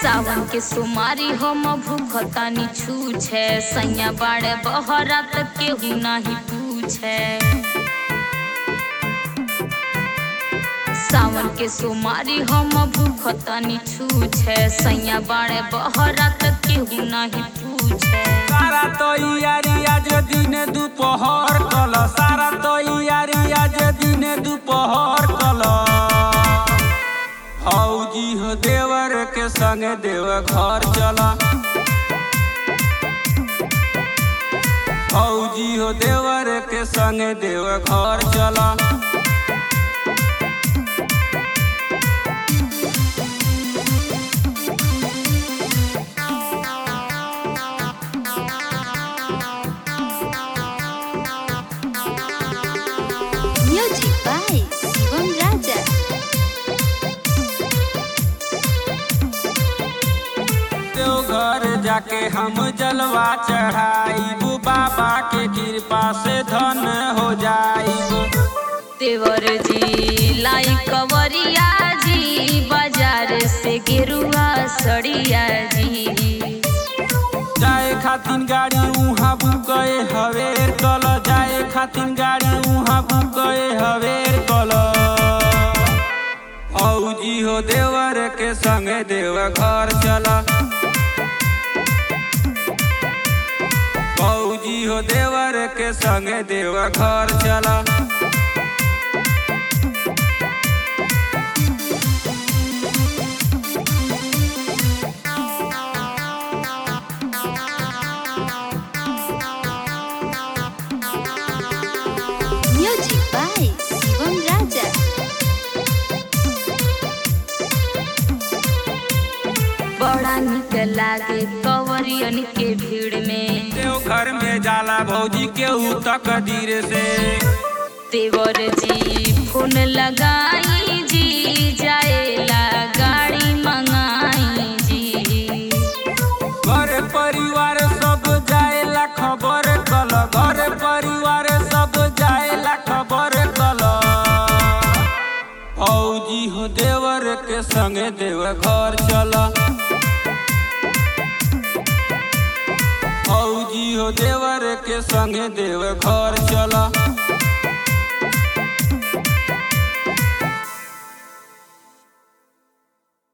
सावन के सुमारी हम भूखतानी छूछे सैया बाड़े बहरा तक केहू नाही पूछे सावन के सुमारी हम भूखतानी छूछे सैया बाड़े बहरा तक केहू नाही पूछे सारा तैयारी आज दिन दोपहर कल सारा तैयारी आज दिन दोपहर कल हौजी हो देवर के संगे देव घर चला हौजी हो देवर के संगे देव घर चला Music by Shivam Raja. Deoghar जाके हम जलवा चढ़ाई बाबा के कृपा से धन हो जाई देवर जी लाई कवरिया जी बाजार से गेरुआ सड़िया जी जाए खातिन गाड़ी उहाँ बुकए हवेर कल जाए खातिन गाड़ी उहाँ बुकए हवेर कल औजी हो देवर के संगे देव घर चला औजी हो देवर के संगे देव घर चला Music by Shivam Raja. बड़ा निक लागे कवरियन के भीड़ में देवघर में जाला भौजी के तक धीरे से देवर जी फोन लगाई जी जाएला गाड़ी मंगाई जी घर परिवार सब जाएला खबर कल घर परिवार सब जाएला खबर कल औजी हो देवर के संगे देव घर चल औजी हो देवर के संगे देव घर चल